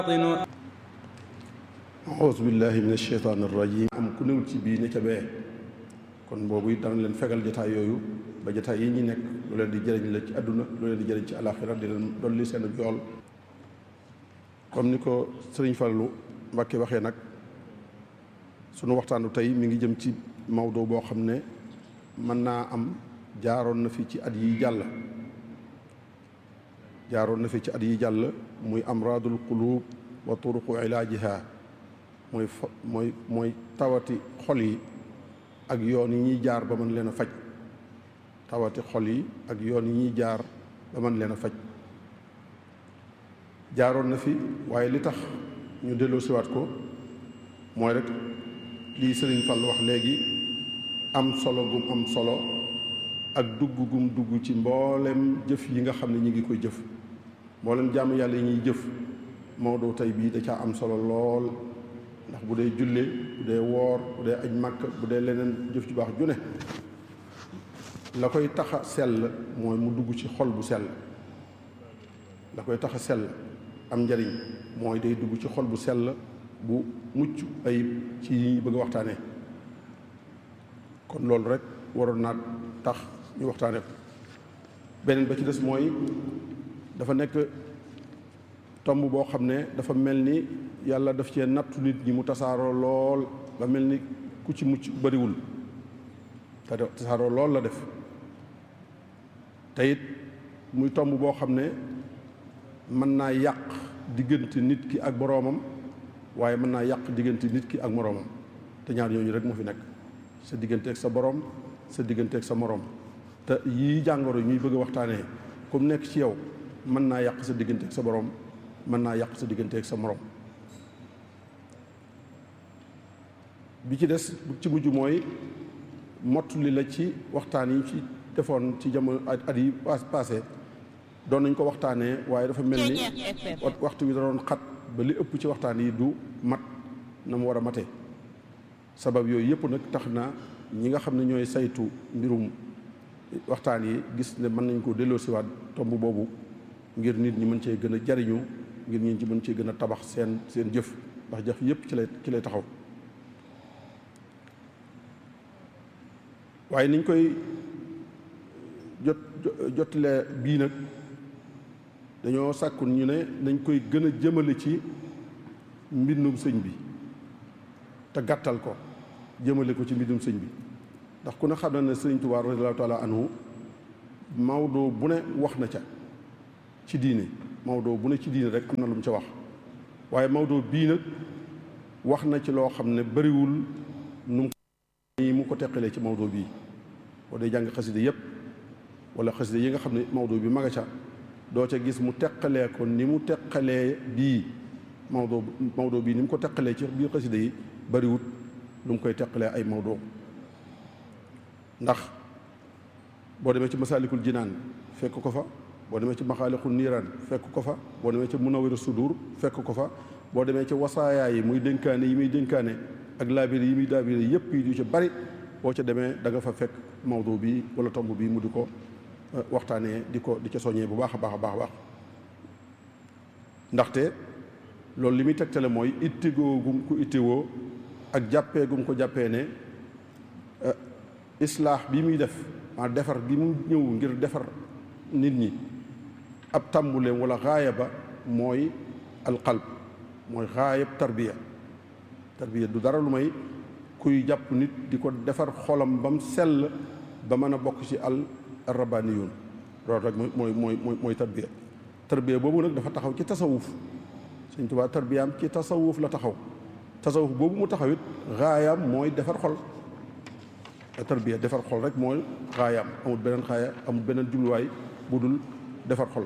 auzu billahi min asheytaan arrajim am ku newul ci bii ne ca bee kon boobu it dana leen fegal jataay yooyu ba jataay yi ñi nekk lu leen di jëriñ la ci àdduna lu leen di jëriñ ci alaxira di leen dolli seen jool comme ni ko sëriñ Fallu Mbàkke waxee nag sunu waxtaanu tey mi ngi jëm ci mawdo boo xam ne mën naa am jaaroon na fi ci at yi jàll jaaroon na fi ci at yi jàll muy amraadul qulub wa turuqu ilaajiha mooy fa mooy mooy tawati xol yi ak yoon yi ñuy jaar ba mën leen a faj tawati xol yi ak yoon yi ñuy jaar ba mën leen a faj jaaroon na fi waaye li tax ñu delloo siwaat ko mooy rek lii Sëriñ Fall wax léegi am solo gum am solo ak dugg gum dugg ci mboolem jëf yi nga xam ne ñu ngi koy jëf mboolem jàmm yàlla yi ñuy jëf Maodo tey bii da caa am solo lool ndax bu dee julle bu dee woor bu dee aj màkk bu dee leneen jëf ju baax ju ne la koy tax a sell mooy mu dugg ci xol bu sell la koy tax a sell am njariñ mooy day dugg ci xol bu sell bu mucc ayib ci yi ñu bëgg a waxtaanee kon loolu rek waroon naa tax ñu waxtaane ko beneen ba ci des mooy dafa nekk tomb boo xam ne dafa mel ni yàlla daf cee nattu nit ñi mu tasaaroo lool ba mel ni ku ci mucc bariwul te tasaaroo lool la def te it muy tomb boo xam ne mën naa yàq diggante nit ki ak boroomam waaye mën naa yàq diggante nit ki ak moroomam te ñaar ñooñu rek moo fi nekk sa diggante ak sa boroom sa diggante ak sa moroom te yii jàngoro ñuy bëgg a waxtaanee comme nekk ci yow mën naa yàq sa diggante ak sa boroom mën naa yàq sa diggante ak sa moroom bi ci des bu ci mujj mooy mott li la ci waxtaan yi ci defoon ci jamono at yi passé doon nañ ko waxtaanee waaye dafa mel ni waxtu wi da doon xat ba li ëpp ci waxtaan yi du mat na mu war a mate sabab yooyu yëpp nag tax na ñi nga xam ne ñooy saytu mbirum waxtaan yi gis ne mën nañ ko delloosiwaat tomb boobu ngir nit ñi mën cee gën a jariñu ngir ñi ci mën cee gën a tabax seen seen jëf ndax jëf yëpp ci lay ci lay taxaw waaye niñ koy jot jotilee bii nag dañoo sàkkun ñu ne nañ koy gën a jëmale ci mbindum sëñ bi te gàttal ko jëmale ko ci mbindum sëñ bi ndax ku ne xam na ne sëriñ Tuubaa radiyallaahu taala anhu Maodo bu ne wax na ca ci diine Maodo bu ne ci diine rek am na lu mu ca wax waaye Maodo bii nag wax na ci loo xam ne bariwul nu mu mu ko teqalee ci Maodo bii boo dee jàng xaside yépp wala xaside yi nga xam ne Maodo bi maga ca doo ca gis mu teqalee ko ni mu teqalee bii Maodo Maodo bii ni mu ko teqalee ci biir xaside yi bariwut lu mu koy teqalee ay Maodo ndax boo demee ci masaalikul jinaan fekk ko fa boo demee ci maxaalixul niiraan fekk ko fa boo demee ci munawiru sudur fekk ko fa boo demee ci wasaayaa yi muy dénkaane yi muy dénkaane ak laabire yi muy laabire yépp yi du ci bari boo ca demee da nga fa fekk Maodo bi wala tomb bi mu di ko waxtaanee di ko di ca soññee bu baax a baax a baax a baax ndaxte loolu li muy tegtale mooy ittigoo gum ko ittiwoo ak jàppee gum ko jàppee ne islaax bi muy def ma defar gi mu ñëw ngir defar nit ñi ab tàmbuleem wala xaaya ba mooy alqalb mooy xaayab tarbiya tarbiya du dara lu may kuy jàpp nit di ko defar xolam ba mu sell ba mën a bokk ci al rabaniyun loolu rek mooy mooy mooy mooy tarbiya tarbiya boobu nag dafa taxaw ci tasawuf Sëñ Tuubaa tarbiyaam ci tasawuf la taxaw tasawuf boobu mu taxaw it xaayaam mooy defar xol tarbiya defar xol rek mooy xaayaam amul beneen xaaya amul beneen jubluwaay bu dul defar xol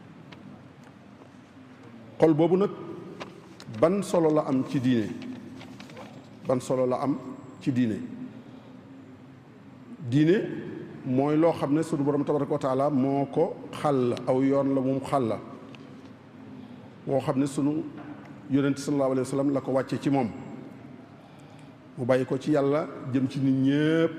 xol boobu nag ban solo la am ci diine ban solo la am ci diine diine mooy loo xam ne sunu borom tabaraka wa taala moo ko xàll aw yoon la moom xàll woo xam ne sunu yonent sallallahu alayhi wa sallam la ko wàcce ci moom mu bàyyi ko ci yàlla jëm ci nit ñépp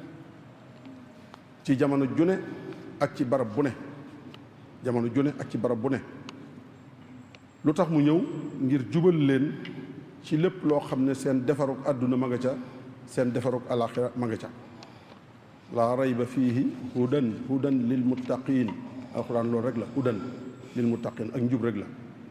ci jamono june ak ci barab bu ne jamono june ak ci barab bu ne lu tax mu ñëw ngir jubal leen ci lépp loo xam ne seen defaruk àdduna ma nga ca seen defaruk alaxira ma nga ca laa rayba fiihi hudan hudan lil muttaqin alxuraan loolu rek la hudan lil muttaqin ak njub rek la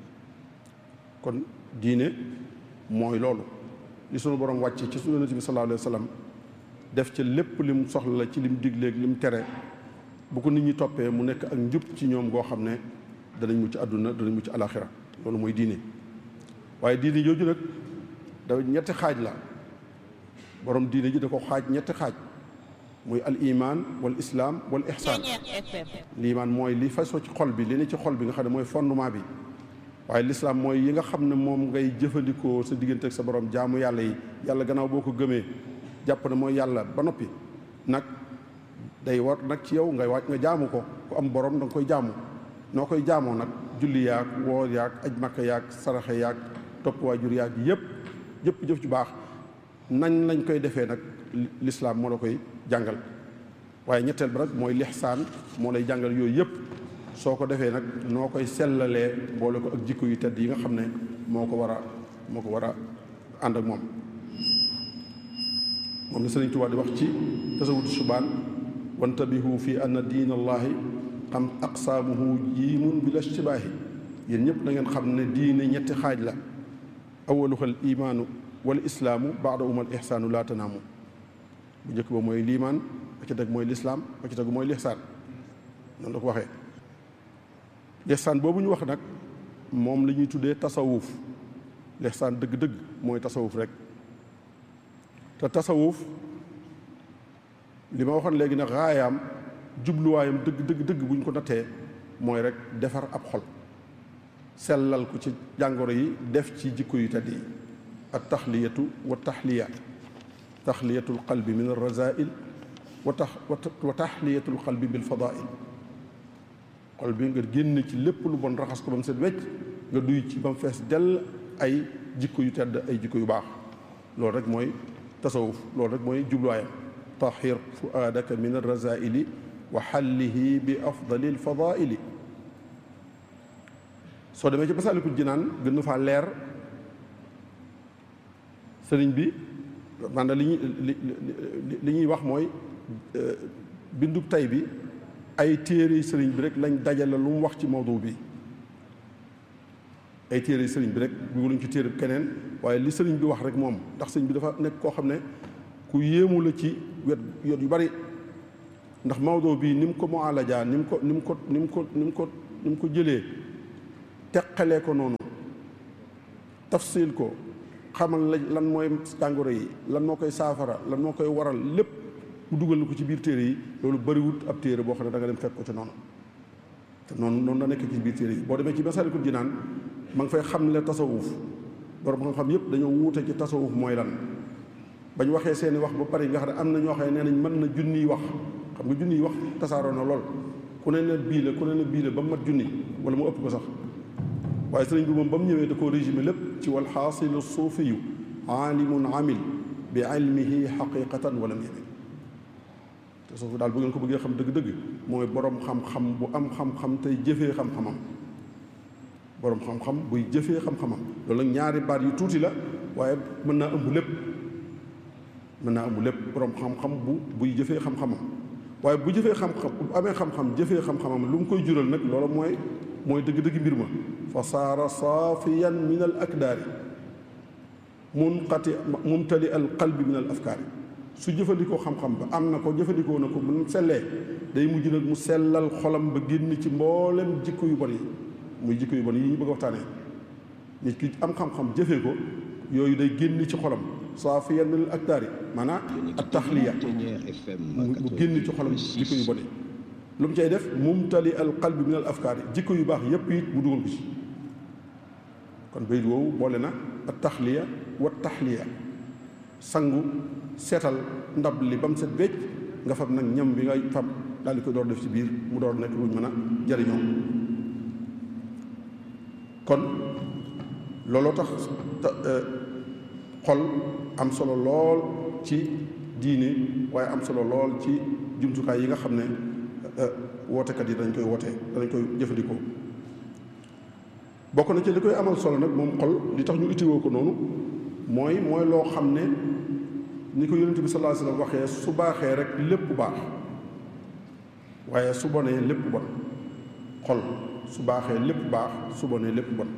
kon diine mooy loolu li sunu borom wàcce ci sunu yonent bi sallallahu alayhi wa sallam def ca lépp lim soxla la ci lim digleeg lim tere bu ko nit ñi toppee mu nekk ak njub ci ñoom goo xam ne danañ mucc àdduna danañ mucc alaxira loolu mooy diine waaye diine jooju nag da ñetti xaaj la borom diine ji da ko xaaj ñetti xaaj muy al iman wal islam wal ihsaan liimaan mooy li fasoo ci xol bi li ne ci xol bi nga xam ne mooy fondement bi waaye lislaam mooy yi nga xam ne moom ngay jëfandikoo sa diggante ak sa borom jaamu yàlla yi yàlla gannaaw boo ko gëmee jàpp ne mooy yàlla ba noppi nag day war nag ci yow ngay wàcc nga jaamu ko ku am borom da nga koy jaamu noo koy jaamoo nag julli yaag woor yaag aj makka yaag saraxe yaag topp waajur yaag yëpp yëpp jëf ju baax nañ lañ koy defee nag lislaam moo la koy jàngal waaye ñetteel bi nag mooy lixsaan moo lay jàngal yooyu yëpp soo ko defee nag noo koy sellalee boole ko ak jikko yu tedd yi nga xam ne moo ko war a moo ko war a ànd ak moom moom la Sëriñ Tuubaa di wax ci tasawudu subaan wantabihu fi anna diin allahi xam aqsaamuhu jiimun bila ishtibaahi yéen ñëpp da ngeen xam ne diine ñetti xaaj la awaluha al imaanu wal islaamu baadahuma al ihsaanu laa tanaamu bu njëkk ba mooy liimaan ba ci teg mooy lislaam ba ci tegu mooy lixsaan noonu la ko waxee lixsaan boobu ñu wax nag moom la ñuy tuddee tasawuf lixsaan dëgg-dëgg mooy tasawuf rek te tasawuf li ma waxoon léegi nag raayaam jubluwaayam dëgg dëgg dëgg bu ñu ko nattee mooy rek defar ab xol sellal ko ci jàngoro yi def ci jikko yu tedd yi at taxliyatu wa taxliya taxliyatul qalbi min arrazail wa tax wa taxliyatul qalbi bil fadail xol bi nga génn ci lépp lu bon raxas ko ba mu set wecc nga duy ci ba mu fees dell ay jikko yu tedd ay jikko yu baax loolu rek mooy tasawuf loolu rek mooy jubluwaayam tahir fuaadaka min arrazaili wa xallihi bi afdali alfadaili soo demee ci Masaalikul Jinaan gën na faa leer sëriñ bi maanaam li ñuy li ñuy wax mooy bindub tay bi ay téere sëriñ bi rek lañ dajale lu mu wax ci mawdu bi ay téere sëriñ bi rek dugaluñ ci téere keneen waaye li sëriñ bi wax rek moom ndax sëriñ bi dafa nekk koo xam ne ku yéemu la ci wet yot yu bari ndax mawdo bii ni mu ko mualaja ni mu ko ni mu ko ni mu ko ni mu ko ni mu ko jëlee teqalee ko noonu tafsil ko xamal la lan mooy jàngoro yi lan moo koy saafara lan moo koy waral lépp mu dugal na ko ci biir téere yi loolu bariwut ab téere boo xam ne da nga dem fekk ko ci noonu te noonu noonu la nekk ci biir téere yi boo demee ci Masaalikul Jinaan ma ngi fay xamle tasawuf borom xam-xam yëpp dañoo wuute ci tasawuf mooy lan bañ waxee seeni wax ba pare nga xam ne am na ñoo xam ne nee nañ mën na junniy wax xam nga junniy wax tasaaroo na lool ku ne ne bii la ku ne ne bii la ba mu mat junni wala mu ëpp ko sax waaye sëriñ bi moom ba mu ñëwee da koo résumé lépp ci wal xaasilu suufiyu aalimun amil bi ilmihi xaqiqatan walam yamin te suufi daal bu ngeen ko bëggee xam dëgg-dëgg mooy borom xam-xam bu am xam-xam tey jëfee xam-xamam borom xam-xam buy jëfee xam-xamam loolu nag ñaari baat yu tuuti la waaye mën naa ëmb lépp mën naa ëmb lépp borom xam-xam bu buy jëfee xam-xamam waaye bu jëfee xam-xam bu amee xam-xam jëfee xam-xamam lu mu koy jural nag loolu mooy mooy dëgg-dëgg mbir ma fa saara saafiyan min al akdaari munqati mumtali al qalbi min al afkaari su jëfandikoo xam-xam ba am na ko jëfandikoo na ko bu mu sellee day mujj nag mu sellal xolam ba génn ci mboolem jikko yu bon yi muy jikko yu bon yi ñu bëgg a waxtaanee nit ki am xam-xam jëfee ko yooyu day génn ci xolam saafiyan min al akdaari maanaam at taxliya mu génn ci xolam jikko yu bon yi lu mu cay def mumtali al qalbi min al afkaar yi jikko yu baax yépp it mu dugal ko ci kon bayit woowu boole na at taxliya wa taxliya sangu seetal ndab li ba mu set wecc nga fab nag ñam bi ngay fab daal di koy door def ci biir mu door nekk luñ mën a jariñoo kon looloo tax xol am solo lool ci diine waaye am solo lool ci jumtukaay yi nga xam ne wootekat yi dañ koy wootee danañ koy jëfandikoo bokk na ci li koy amal solo nag moom xol li tax ñu ittiwoo ko noonu mooy mooy loo xam ne ni ko yonent bi sallallahu alayhi wasallam waxee su baaxee rek lépp baax waaye su bonee lépp bon xol su baaxee lépp baax su bonee lépp bon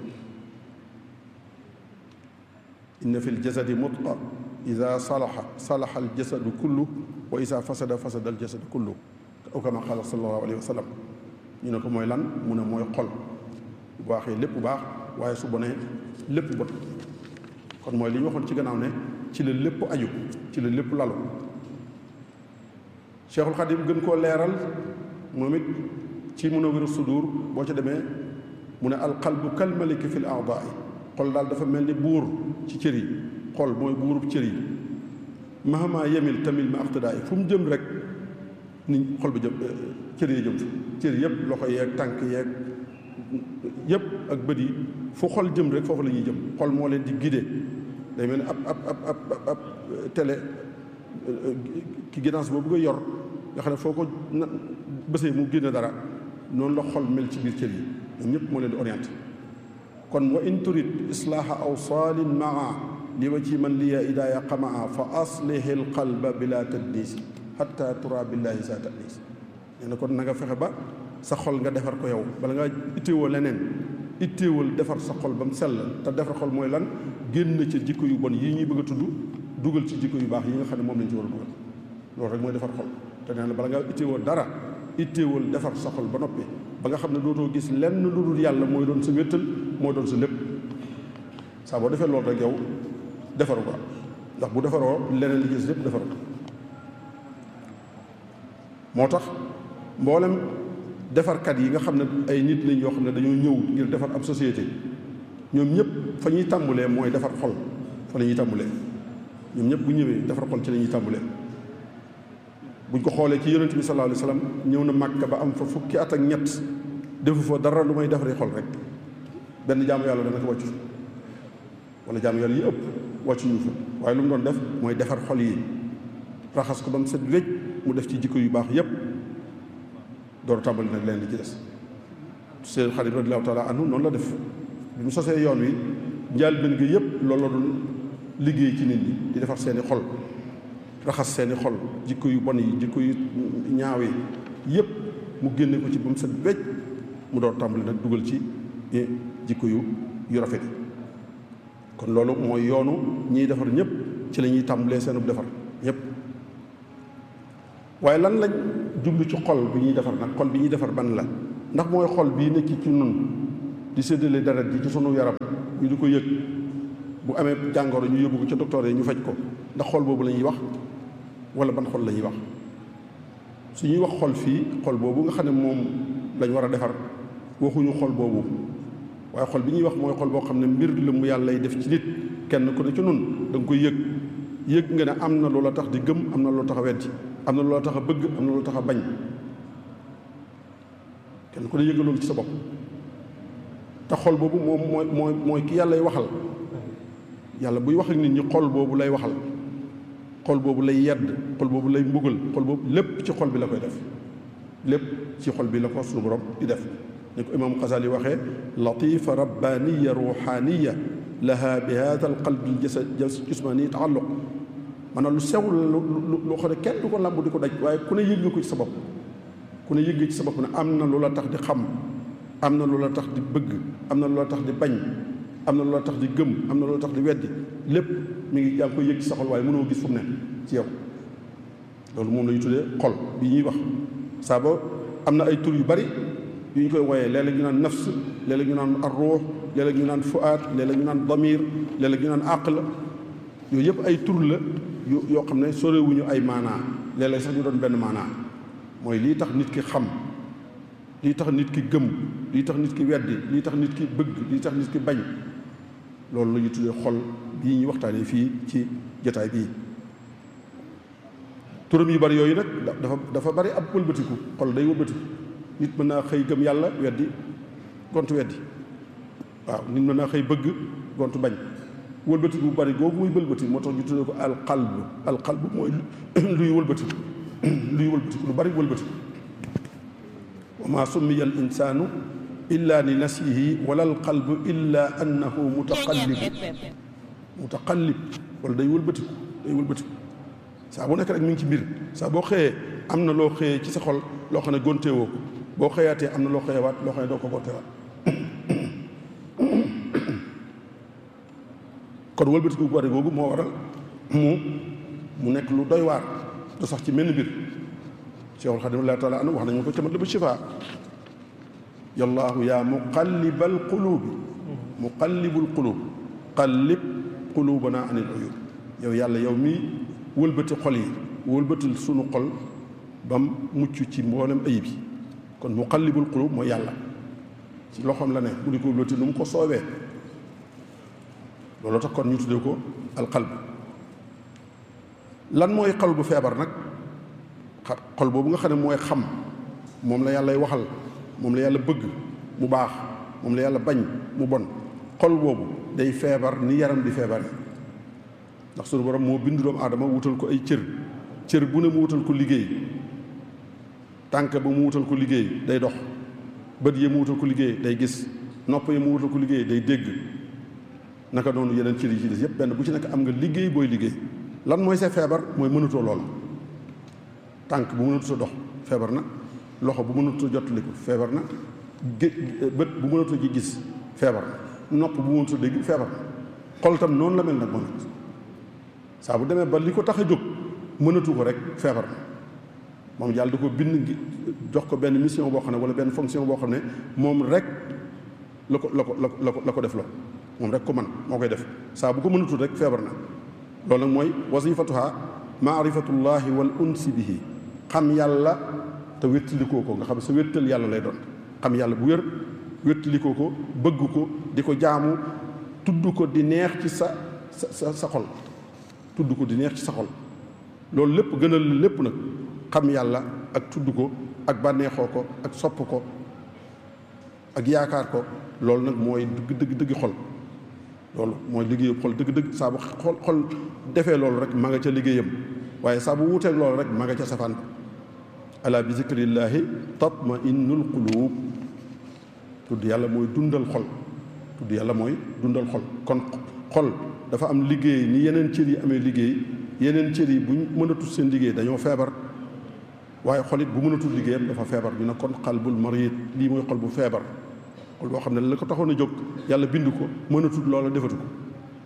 inna fi ljasadi mudqa ida salaxa salaxa aljasadu kullu wa ida fasada fasada aljasadu kullu aw kama qaala sallallahu alayhi wa sallam ñu ne ko mooy lan mu ne mooy xol bu baaxee lépp baax waaye su bonee lépp bon kon mooy li ñu waxoon ci gannaaw ne ci la lépp aju ci la lépp lalu Cheikhul Xadim gën koo leeral moom it ci Munawwirus Sudur boo ca demee mu ne alqalbu kalmaliki fi l aadaai xol daal dafa mel ni buur ci cër yi xol mooy buurub cër yi mahama yemil tamil ma aqtidaay fu mu jëm rek ni xol bi jëm cër yi jëm fa cër yëpp loxo yeeg tànk yeeg yëpp ak bët yi fu xol jëm rek foofu la ñuy jëm xol moo leen di guidé day mel ni ab ab ab ab ab télé ki guidance boobu nga yor nga xam ne foo ko na bësee mu génne dara noonu la xol mel ci biir cër yi ñoom ñëpp moo leen di orienté kon wa in turid islaaha awsaalin maa li wa ci man liya idaaya qamaa fa aslihi l qalba bila tadliisi xatta tura billahi sa tadliis nee na kon na nga fexe ba sa xol nga defar ko yow bala nga itteewoo leneen itteewal defar sa xol ba mu sell te defar xol mooy lan génn ci jikko yu bon yii ñuy bëgg a tudd dugal ci jikko yu baax yi nga xam ne moom lañ ci war a dugal loolu rek mooy defar xol te nee na bala nga itteewoo dara itteewal defar sa xol ba noppi ba nga xam ne dootoo gis lenn lu dul yàlla mooy doon sa wéttal mooy doon sa lépp saa boo defee loolu rek yow defaru ko ndax bu defaroo leneen li gis lépp defaru ko moo tax mboolem defarkat yi nga xam ne ay nit lañ yoo xam ne dañoo ñëw ngir defar ab société ñoom ñëpp fa ñuy tàmbulee mooy defar xol fa la ñuy tàmbulee ñoom ñëpp bu ñëwee defar xol ci la ñuy tàmbulee buñ ko xoolee ci yonent bi sallallahu alayhi wasallam ñëw na Màkka ba am fa fukki at ak ñett defu fa dara lu may defaree xol rek benn jaamu yàlla dana ko wàccu wala jaamu yàlla yi ëpp wàccu ñu fa waaye lu mu doon def mooy defar xol yi raxas ko ba mu set wécc mu def ci jikko yu baax yépp door tàmbali nag leen li ci des seen xarit radiyallahu taala anhu noonu la def bi mu sosee yoon wi njaal benn gi yépp loolu la doon liggéey ci nit ñi di defar seeni xol raxas seeni xol jikko yu bon yi jikko yu ñaaw yi yépp mu génne ko ci ba mu set wecc mu door tàmbali nag dugal ci jikko yu yu rafet yi kon loolu mooy yoonu ñiy defar ñëpp ci la ñuy tàmbalee seenu defar ñëpp waaye lan lañ jublu ci xol bi ñuy defar nag xol bi ñuy defar ban la ndax mooy xol bii nekk ci nun di séddale deret ji ci sunu yaram ñu di ko yëg bu amee jàngoro ñu yóbbu ko ca docteur yi ñu faj ko ndax xol boobu la ñuy wax wala ban xol la ñuy wax su ñuy wax xol fii xol boobu nga xam ne moom lañ war a defar waxuñu xol boobu waaye xol bi ñuy wax mooy xol boo xam ne mbir la mu yàlla lay def ci nit kenn ku ne ci nun da nga koy yëg yëg nga ne am na loola tax di gëm am na loola tax a weddi am na loola tax a bëgg am na loola tax a bañ kenn ku ne yëg nga loolu ci sa bopp te xol boobu moom mooy mooy mooy ki yàllay waxal yàlla buy wax ak nit ñi xol boobu lay waxal xol boobu lay yedd xol boobu lay mbugal xol boobu lépp ci xol bi la koy def lépp ci xol bi la ko suñu borom di def ni ko imaam Xasali waxee latifa rabbaniya ruxaniya laha bi hada al qalbi jasad jismani taalluq maanaam lu sew la lu loo xam ne kenn du ko làmb di ko daj waaye ku ne yëg nga ko ci sa bopp ku ne yëg nga ci sa bopp ne am na lu la tax di xam am na lu la tax di bëgg am na lu la tax di bañ am na lu la tax di gëm am na lu la tax di weddi lépp mi ngi yaa ngi koy yëg ci sa xol waaye mënoo gis fu mu ne ci yow loolu moom la ñu tuddee xol bi ñuy wax saa ba am na ay tur yu bari yu ñu koy wooyee léeg-léeg ñu naan nafs léeg-léeg ñu naan arruux léeg-léeg ñu naan fuaat léeg-léeg ñu naan damir léeg-léeg ñu naan aql yooyu yëpp ay tur la yu yoo xam ne sorewuñu ay maanaa léeg-léeg sax ñu doon benn maanaa mooy lii tax nit ki xam lii tax nit ki gëm lii tax nit ki weddi lii tax nit ki bëgg lii tax nit ki bañ loolu la ñu tuddee xol bii ñuy waxtaanee fii ci jotaay bii turam yu bari yooyu nag dafa dafa bari ab wëlbatiku xol day wëlbatiku nit mën naa xëy gëm yàlla weddi gont weddi waaw nit mën naa xëy bëgg gont bañ wëlbatiku bu bari googu muy wëlbati moo tax ñu tuddee ko alqalb alqalb mooy luy wëlbatiku luy wëlbatiku lu bari wëlbatiku wa maa summiya al insaanu illa li nasihi wala al qalbu illa annahu mutaqallib mutaqallib wala day wëlbatiku day wëlbatiku saa bu nekk rek mi ngi ci mbir saa boo xëyee am na loo xëyee ci sa xol loo xam ne gonteewoo ko boo xëyaatee am na loo xëyewaat loo xam ne doo ko gonteewaat kon wëlbatiku bari googu moo waral mu mu nekk lu doy waar du sax ci menn mbir Cheikhul Xadim Allah taala anu wax nañu ko ca Matlabu Shifaa yallaahu yaa muqallibal quluubi muqallibul quluub qallib quluubanaa anil uyuub yow yàlla yow mii wëlbati xol yi wëlbatil sunu xol bam mucc ci mboolem ayib yi kon muqallibul quluub mooy yàlla ci loxoom la ne mu di ko wëlbati nu mu ko soobee loolu tax kon ñu tuddee ko alqalb lan mooy xol bu feebar nag xol boobu nga xam ne mooy xam moom la yàllay waxal moom la yàlla bëgg mu baax moom la yàlla bañ mu bon xol boobu day feebar ni yaram di feebar ndax sunu borom moo bindu doomu aadama wutal ko ay cër cër bu ne mu wutal ko liggéey tànk ba mu wutal ko liggéey day dox bët yi mu wutal ko liggéey day gis nopp yi mu wutal ko liggéey day dégg naka noonu yeneen cër yi ci des yépp benn bu ci nekk am nga liggéey booy liggéey lan mooy sa feebar mooy mënatoo lool tànk bu mënatoo dox feebar na loxo bu mënatoo jottaliku feebar na gé bët bu mënatoo ji gis feebar na nopp bu mënatoo dégg feebar na xol tam noonu la mel nag moom saa bu demee ba li ko tax a jóg mënatu ko rek feebar na moom yàlla da ko bind jox ko benn mission boo xam ne wala benn fonction boo xam ne moom rek la ko la ko la ko la ko def la moom rek ko man moo koy def saa bu ko mënatul rek feebar na loolu nag mooy wasifatuha maarifatullahi wal unsi bihi xam yàlla te wéttalikoo ko nga xam sa wéttal yàlla lay doon xam yàlla bu wér wéttalikoo ko bëgg ko di ko jaamu tudd ko di neex ci sa sa sa xol tudd ko di neex ci sa xol loolu lépp gënal lépp nag xam yàlla ak tudd ko ak bànneexoo ko ak sopp ko ak yaakaar ko loolu nag mooy dëgg dëgg dëgg xol loolu mooy liggéeyu xol dëgg-dëgg saa bu xol xol defee loolu rek ma nga ca liggéeyam waaye saa bu wuuteeg loolu rek ma nga ca safaan ala bi zikrillaahi tatma innul quluub tudd yàlla mooy dundal xol tudd yàlla mooy dundal xol kon xol dafa am liggéey ni yeneen cër yi amee liggéey yeneen cër yi buñ mënatul seen liggéey dañoo feebar waaye xol it bu mënatul liggéeyam dafa feebar ñu ne kon qalbul mariid lii mooy xol bu feebar xol boo xam ne la ko taxoon a jóg yàlla bind ko mënatul loola defatu ko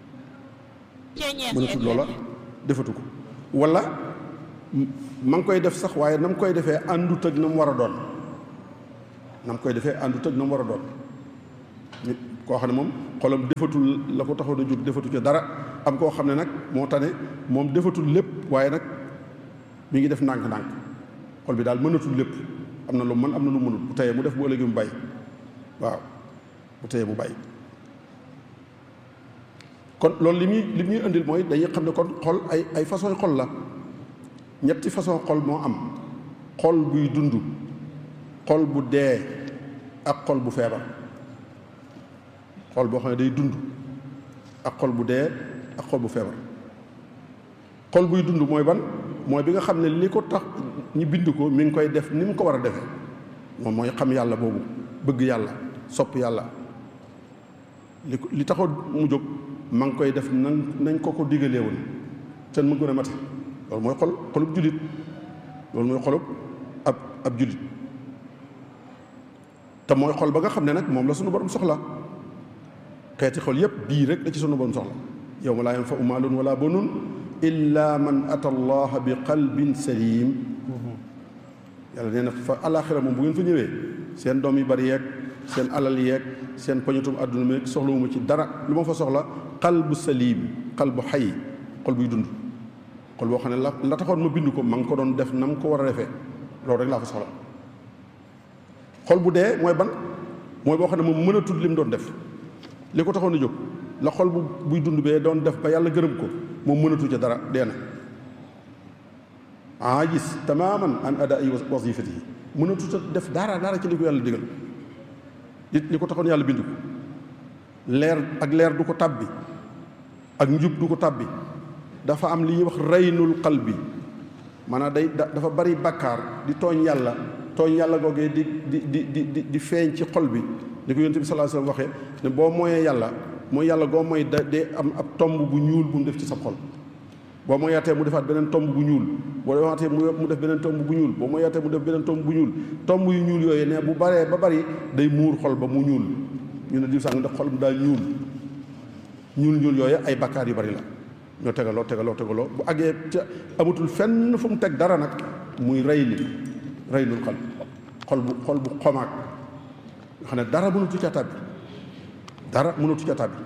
mënatul loola defatu ko wala ma ngi koy def sax waaye na mu koy defee àndut ak na mu war a doon na mu koy defee àndut ak na mu war a doon nit koo xam ne moom xolam defatul la ko taxoon a jóg defatu ca dara am koo xam ne nag moo tane moom defatul lépp waaye nag mi ngi def ndànk-ndànk xol bi daal mënatul lépp am na lu mën am na lu mënul bu teyee mu def bu ëllëgee mu bàyyi waaw bu teyee mu bàyyi kon loolu li muy li muy indil mooy dañuy xam ne kon xol ay ay façon xol la ñetti façon xol moo am xol buy dund xol bu dee ak xol bu feebar xol boo xam ne day dund ak xol bu dee ak xol bu feebar xol buy dund mooy ban mooy bi nga xam ne li ko tax ñi bind ko mi ngi koy def ni mu ko war a defee moom mooy xam yàlla boobu bëgg yàlla sopp yàlla li ko li taxoon mu jóg ma ngi koy def nañ nañ ko ko digalee woon ten mu gën a mate loolu mooy xol xolub jullit loolu mooy xolub ab ab jullit te mooy xol ba nga xam ne nag moom la sunu borom soxla xeeti xol yépp bii rek la ci sunu borom soxla yawma laa yanfa'u maalun wala banun illa man ata allaha bi qalbin salim yàlla nee na fa alaxira moom bu ngeen fa ñëwee seen doom yi bari yeeg seen alal yeeg seen poñatum àdduna meeg soxlawuma ci dara lu ma fa soxla qalbu salim qalbu xay xol buy dund xol boo xam ne la la taxoon ma bind ko ma ngi ko doon def na mu ko war a defee loolu rek laa fa soxla xol bu dee mooy ban mooy boo xam ne moom mën a tudd li mu doon def li ko taxoon a jóg la xol bu buy dund bee doon def ba yàlla gërëm ko moom mënatu ca dara dee na aajis tamaman an ada ay wasifati yi mënatu ca def dara dara ci li ko yàlla digal li li ko taxoon yàlla bind ko leer ak leer du ko tàbbi ak njub du ko tàbbi dafa am li ñuy wax reynul qalbi maanaam day dafa bari bàkkaar di tooñ yàlla tooñ yàlla googee di di di di di feeñ ci xol bi ni ko yonent bi sallallahu alayhi wasallam waxee ne boo mooyee yàlla mooy yàlla goo mooy da dee am ab tomb bu ñuul bu mu def ci sa xol boo mooyaatee mu defaat beneen tomb bu ñuul boo defaatee mu def beneen tomb bu ñuul boo mooyaatee mu def beneen tomb bu ñuul tomb yu ñuul yooyu ne bu baree ba bari day muur xol ba mu ñuul ñu ne diw sàng ndax xol mu daa ñuul ñuul ñuul yooyu ay bakkaar yu bari la ñoo tegaloo tegaloo tegaloo bu àggee ca amatul fenn fu mu teg dara nag muy rey li rey lul xol xol bu xol bu xomaag nga xam ne dara mënatu ca tàbbi dara mënatu ca tàbbi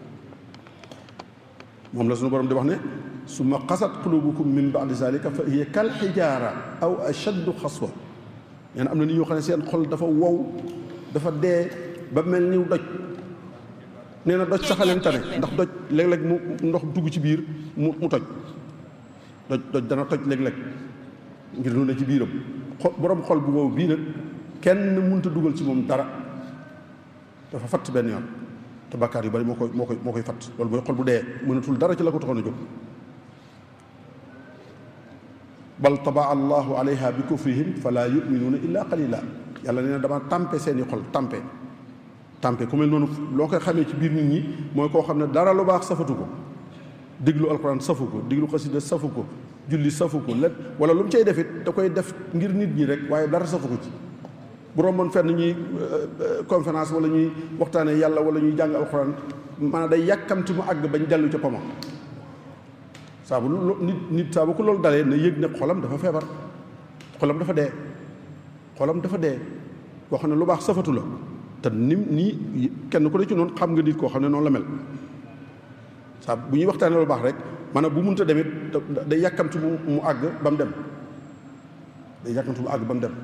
moom la suñu borom di wax ne summa qasat qulubukum min ba'di zalika fa hiya kal xijaara aw ashaddu xaswa nee na am na nit ñoo xam ne seen xol dafa wow dafa dee ba mel ni doj nee na doj saxaleen tane ndax doj léeg-léeg mu ndox dugg ci biir mu mu toj doj doj dana toj léeg-léeg ngir lu ne ci biiram xol borom xol bu wow bii nag kenn mënut a dugal ci moom dara dafa fatt benn yoon te bakkaar yu bari moo koy moo koy moo koy fatt loolu mooy xol bu dee mënatul dara ci la ko taxoon a jóg bal tabaa allahu alayha bi kufrihim fala yuminuuna illa qalila yàlla nee na dama tàmpe seeni xol tàmpe tàmpe ku mel noonu loo koy xamee ci biir nit ñi mooy koo xam ne dara lu baax safatu ko diglu alquran safu ko diglu xasida safu ko julli safu ko lépp wala lu mu cay defit da koy def ngir nit ñi rek waaye dara safu ko ci bu romboon fenn ñuy conférence wala ñuy waxtaanee yàlla wala ñuy jàng alquran maanaam day yàkkamti mu àgg bañ dellu ca poma saa bu nit nit saa bu ko loolu dalee na yëg ne xolam dafa feebar xolam dafa dee xolam dafa dee koo xam ne lu baax safatu la te ni nii kenn ku ne ci noonu xam nga nit koo xam ne noonu la mel saa bu ñuy waxtaanee lu baax rek maanaam bu munta demit day yàkkamti mu mu àgg ba mu dem day yàkkamti mu àgg ba mu dem